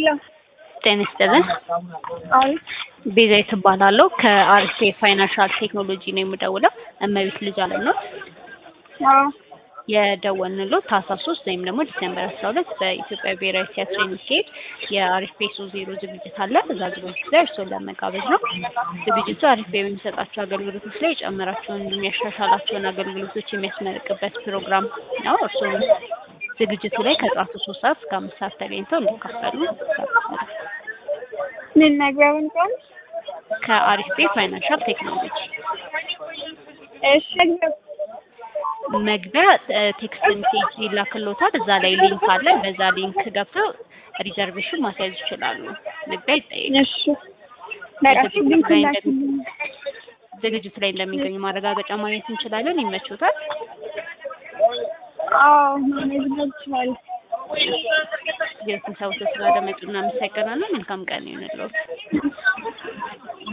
ሄሎ ጤና ይስጥልን። አቤት ቤዛዊት እባላለሁ ከአርሴ ፋይናንሻል ቴክኖሎጂ ነው የምደውለው። እመቤት ልጅ አለም ነው አዎ የደወልንልዎት ታህሳስ ሶስት ወይም ደግሞ ዲሴምበር አስራ ሁለት በኢትዮጵያ ብሔራዊ ቲያትር የሚካሄድ የአሪፍ ፔሶ ዜሮ ዝግጅት አለ። እዛ ዝግጅት ላይ እርስዎን ለመጋበዝ ነው። ዝግጅቱ አሪፍ በሚሰጣቸው አገልግሎቶች ላይ የጨመራቸውን የሚያሻሻላቸውን አገልግሎቶች የሚያስመርቅበት ፕሮግራም ነው። እርስዎም ዝግጅቱ ላይ ከጠዋቱ ሶስት ሰዓት እስከ አምስት ሰዓት ተገኝተው እንዲካፈሉ ጋብዛለሁ። ምን መግቢያውን ቀን ከአሪፍ ፔ ፋይናንሻል ቴክኖሎጂ እሺ መግቢያው መግቢያ ቴክስት ሜሴጅ ይላክልዎታል። እዛ ላይ ሊንክ አለ። በዛ ሊንክ ገብተው ሪዘርቬሽን ማስያዝ ይችላሉ። መግቢያ ይጠይቃል። እሺ በቃ ዝግጅቱ ሊንክ ላይ ላክልኝ። ዝግጅቱ ላይ እንደሚገኙ ማረጋገጫ ማግኘት እንችላለን። ይመችዎታል? አዎ ማኔጅ ይችላል። የስብሰባው ስላደመጡ እናመሰግናለን። መልካም ቀን ይሁንልዎት።